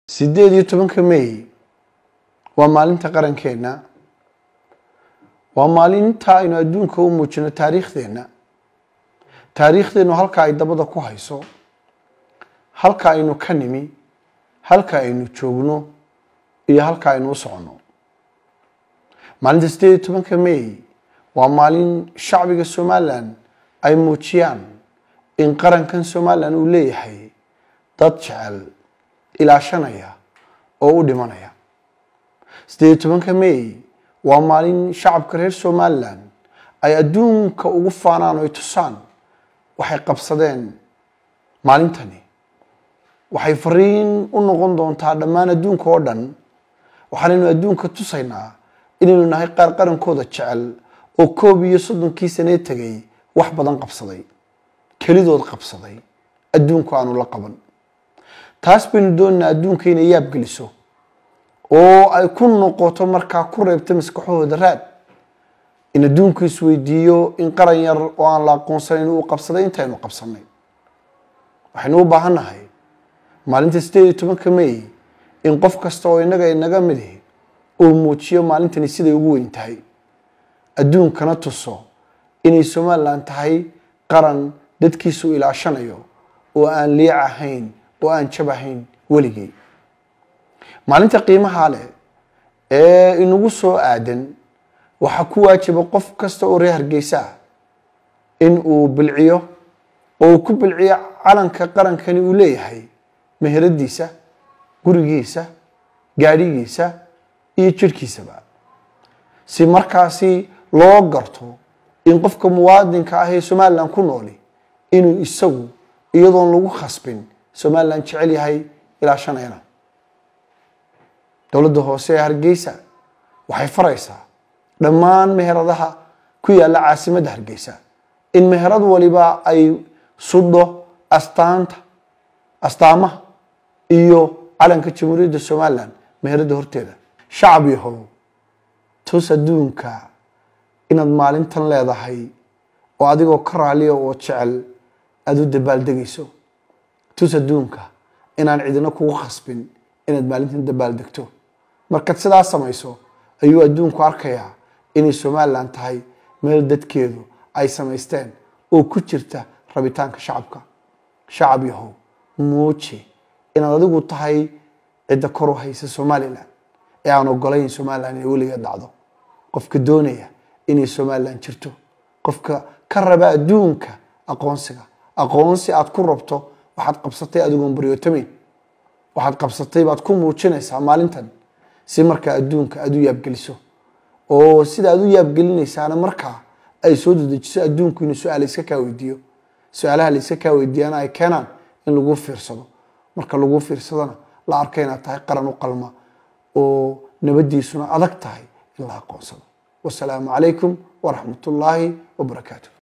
sideed iyo tobanka may waa maalinta qarankeenna waa maalinta aynu adduunka u muujino taariikhdeenna taariikhdeennu halka ay dabada ku hayso halka aynu ka nimi halka aynu joogno iyo halka aynu u soconno maalinta sideed iyo tobanka may waa maalin shacbiga somalilan ay muujiyaan in qarankan somalilan uu leeyahay dad jecel ilaashanaya oo u dhimanaya sideed iyo tobanka may waa maalin shacabka reer somalilan ay adduunka ugu faanaan oo ay tusaan waxay qabsadeen maalintani waxay fariin u noqon doontaa dhammaan adduunka oo dhan waxaanaynu adduunka tusaynaa inaynu nahay qaar qarankooda jecel oo koob iyo soddonkii sanee tegay wax badan qabsaday kelidood qabsaday adduunku aanu la qaban taas baynu doonaynaa adduunka inay yaab geliso oo ay ku noqoto markaa ku reebta maskaxahooda raad in adduunku isweydiiyo in qaran yar oo aan la aqoonsanayn uu qabsaday intaynu qabsanay waxaynu u baahannahay maalinta sideed iyo tobanka may in qof kasta oo innaga inaga midihi uu muujiyo maalintani siday ugu weyn tahay adduunkana tuso inay somalilan tahay qaran dadkiisu ilaashanayo oo aan liic ahayn oo aan jab ahayn weligii maalinta qiimaha leh ee inagu soo aadan waxaa ku waajiba qof kasta oo reer hargeysa ah in uu bilciyo oo uu ku bilciyo calanka qarankani uu leeyahay meheradiisa gurigiisa gaadhigiisa iyo jirhkiisaba si markaasi loo garto in qofka muwaadinka ah ee somalilan ku nooli inuu isagu iyadoon lagu khasbin somalilan jecel yahay ilaashanayana dowladda hoose ee hargeysa waxay faraysaa dhammaan meheradaha ku yaalla caasimadda hargeysa in meherad waliba ay sudho astaanta astaamaha iyo calanka jamhuuriyadda somalilan meheradda horteeda shacab yahow tus adduunka inaad maalintan leedahay oo adigoo ka raaliya oo jecel aada u dabaaldegayso tus adduunka inaan cidina kugu khasbin inaad maalintan dabaaldegto markaad sidaa samayso ayuu adduunku arkayaa inay somalilan tahay meel dadkeedu ay samaysteen oo ku jirta rabitaanka shacabka shacab yahow muuji inaad adigu tahay cidda kor u haysa somalilan ee aan ogolayn somalilan inay weligeed dhacdo qofka doonaya inay somalilan jirto qofka ka raba adduunka aqoonsiga aqoonsi aad ku rabto waxaad qabsatay adigoon baryootameyn waxaad qabsatay baad ku muujinaysaa maalintan si markaa adduunka aada u yaabgeliso oo sida aad u yaabgelinaysaana markaa ay soo dedejiso adduunku inuu su-aal iska kaa weydiiyo su-aalaha layska kaa weydiiyana ay keenaan in lagu fiirsado marka lagu fiirsadona la arka inaad tahay qaran u qalma oo nabadiisuna adag tahay in la aqoonsado wasalaamu calaykum waraxmat ullaahi wabarakaatu